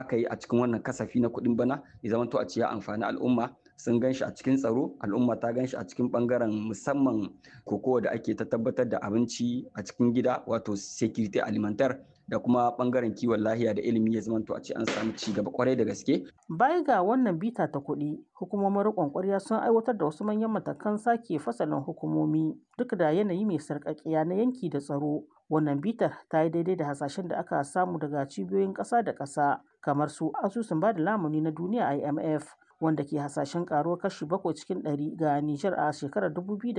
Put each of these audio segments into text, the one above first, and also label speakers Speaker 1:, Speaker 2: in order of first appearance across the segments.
Speaker 1: aka yi a cikin wannan kasafi na kuɗin bana ya zama to a ce ya amfani al'umma sun gan shi a cikin tsaro al'umma ta gan shi a cikin bangaren musamman kokowa da ake ta tabbatar da abinci a cikin gida wato security alimentar da kuma bangaren kiwon lahiya da ilimi ya zamanto a ce an samu ci gaba kwarai da gaske.
Speaker 2: Baya ga wannan bita ta kuɗi, hukumomin riƙon ƙwarya sun aiwatar da wasu manyan matakan sake fasalin hukumomi duk da yanayi mai sarƙaƙiya na yanki da tsaro. Wannan bitar ta yi daidai da hasashen da aka samu daga cibiyoyin ƙasa da ƙasa kamar su asusun ba da lamuni na duniya IMF wanda ke hasashen karuwar kashi bakwai cikin ɗari ga Nijar a shekarar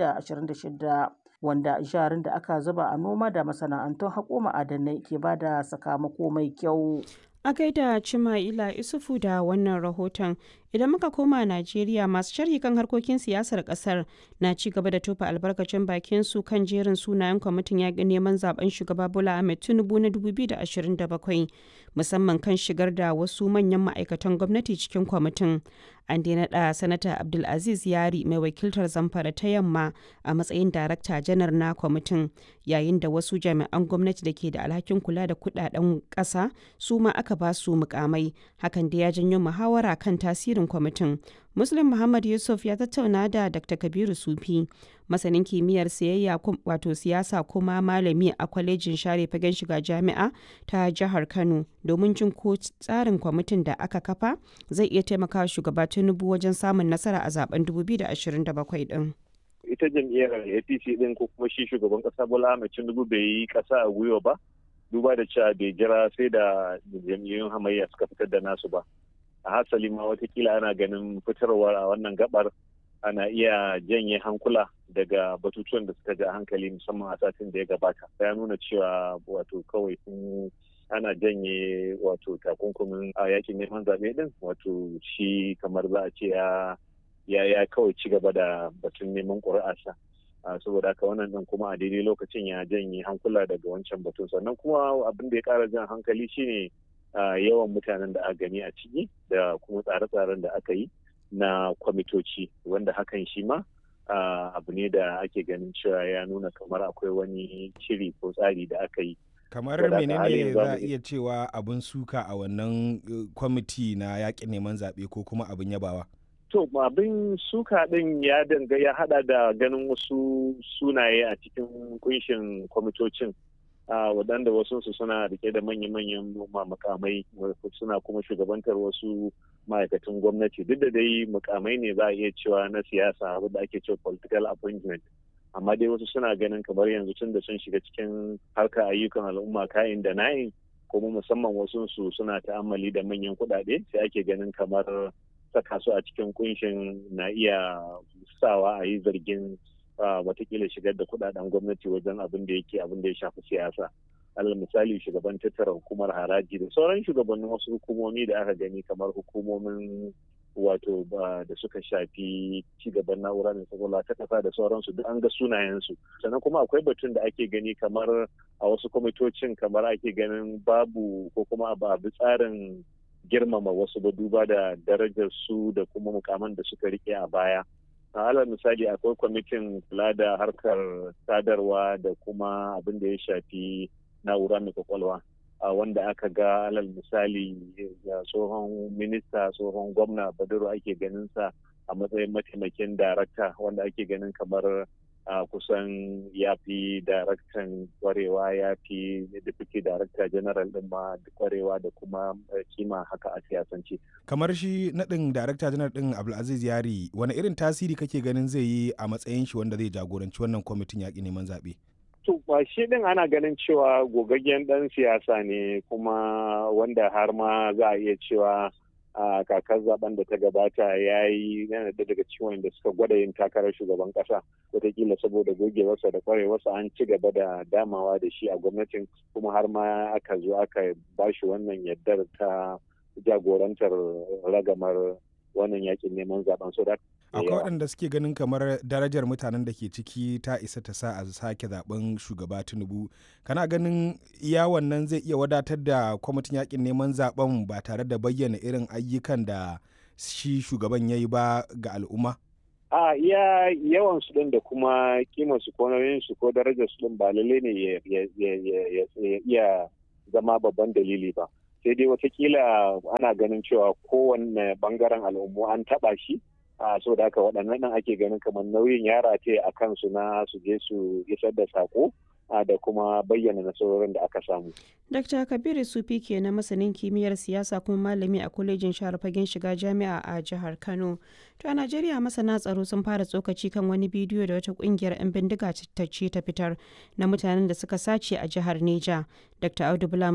Speaker 2: 2026 wanda jarin da aka zuba a noma da masana'antun haƙo ma'adanai ke ba da sakamako mai kyau.
Speaker 3: A gaida Cima'ila Isufu da wannan rahoton idan muka koma Najeriya masu sharhi kan harkokin siyasar kasar na ci gaba da tofa albarkacin bakin su kan jerin sunayen kwamitin yaƙin neman zaben shugaba Bola Ahmed Tinubu na 2027 musamman kan shigar da wasu manyan ma'aikatan gwamnati cikin kwamitin. An dai naɗa Sanata Abdulaziz Yari mai wakiltar Zamfara ta Yamma a matsayin Darakta Janar na kwamitin yayin da wasu jami'an gwamnati da ke da alhakin kula da kudaden ƙasa su ma aka ba su mukamai hakan da ya janyo muhawara kan tasirin kwamitin. Muslim Muhammad Yusuf ya tattauna da Dr. Kabiru Sufi, masanin kimiyyar siyayya wato siyasa kuma malami a kwalejin share fagen shiga jami'a ta jihar Kano domin jin ko tsarin kwamitin da aka kafa zai iya taimakawa shugaba Tinubu wajen samun nasara a zaben 2027 din.
Speaker 4: Ita jam'iyyar APC din ko kuma shi shugaban kasa Bola Ahmed Tinubu bai yi kasa a gwiwa ba. Duba da cewa bai jira sai da jam'iyyun hamayya suka fitar da nasu ba. a hasali ma watakila ana ganin fitarwar a wannan gabar ana iya janye hankula daga batutuwan da suka ja hankali musamman a satin da ya gabata ya nuna cewa wato kawai sun ana janye wato takunkumin a yakin neman zaɓe din wato shi kamar za a ce ya ya kawai ci gaba da batun neman ƙuri'arsa saboda haka wannan din kuma a daidai lokacin ya janye hankula daga wancan batun sannan kuma abin da ya ƙara jan hankali shine Uh, yawan mutanen da aka gani a ciki da kuma tsare-tsaren da aka yi na kwamitoci wanda hakan shi ma uh, abu ne da ake ganin cewa ya nuna kamar akwai wani shiri ko tsari da aka yi
Speaker 5: kamar menene za a iya cewa abin suka a wannan uh, kwamiti na yakin neman zaɓe ko kuma abin yabawa
Speaker 4: to abin suka ɗin ya danga ya hada da ganin wasu sunaye a cikin kunshin kwamitocin Uh, waɗanda wasu suna rike da manya-manyan makamai suna kuma shugabantar wasu ma'aikatan gwamnati duk da dai mukamai ne za a iya cewa na siyasa wadda ake cewa political appointment amma dai wasu suna ganin kamar yanzu tun da sun shiga cikin harkar ayyukan al'umma kayan da na'in kuma musamman wasu su suna ta'ammali da manyan kuɗaɗe sai ake ganin kamar saka su a cikin kunshin na iya sawa a yi zargin watakila shigar da kudaden gwamnati wajen abin da yake abin da ya shafi siyasa alal misali shugaban tattara hukumar haraji da sauran shugabannin wasu hukumomi da aka gani kamar hukumomin wato da suka shafi cigaban na'ura mai kwakwalwa ta kasa da sauransu duk an ga sunayensu sannan kuma akwai batun da ake gani kamar a wasu kwamitocin kamar ake ganin babu ko kuma ba bi tsarin girmama wasu ba duba da darajar su da kuma mukaman da suka rike a baya a alal misali akwai kwamitin kula da harkar sadarwa da kuma abin da ya shafi na'ura mai kwakwalwa wanda aka ga alal misali tsohon minista tsohon gwamna baduru ake ganin sa a matsayin mataimakin darakta wanda ake ganin kamar a kusan ya fi daraktan kwarewa ya fi deputy director general din ma kwarewa da kuma kima haka a siyasance.
Speaker 5: kamar shi naɗin darakta janar din abdulaziz yari wani irin tasiri kake ganin zai yi a matsayin shi wanda zai jagoranci wannan kwamitin yaƙi neman zaɓe
Speaker 4: to shi din ana ganin cewa gogaggen ɗan siyasa ne kuma wanda har ma za a iya cewa a kakar zaben da ta gabata ya yi yana da daga ciwon da suka gwada yin takarar shugaban kasa wataƙila saboda gogewarsa da kwarewarsa an ci gaba da damawa da shi a gwamnatin kuma har ma aka zo aka ba shi wannan yardar ta jagorantar ragamar wannan yakin neman zaben so
Speaker 5: akwai waɗanda suke ganin kamar darajar mutanen da ke ciki ta isa ta sa a sake zaben shugaba tinubu kana ganin iya wannan zai iya wadatar da kwamitin yakin neman zaben ba tare da bayyana irin ayyukan da shi shugaban ya yi ba ga al'umma
Speaker 4: a iya yawan su din da kuma kimar su ko nauyin su ko darajar su din ba lalle ne ya iya zama babban dalili ba sai dai watakila ana ganin cewa kowanne bangaren al'ummu an taba shi a so da haka waɗannan nan ake ganin kamar nauyin yara ce a kansu na su je su isar da sako da kuma bayyana nasarorin da aka samu.
Speaker 3: Dr. Kabiru Sufi ke na masanin kimiyyar siyasa kuma malami a kwalejin shahar fagen shiga jami'a a jihar Kano. To a Najeriya masana tsaro sun fara tsokaci kan wani bidiyo da wata kungiyar 'yan bindiga ta ce ta fitar na mutanen da suka sace a jihar Neja. Dr. Audu Bula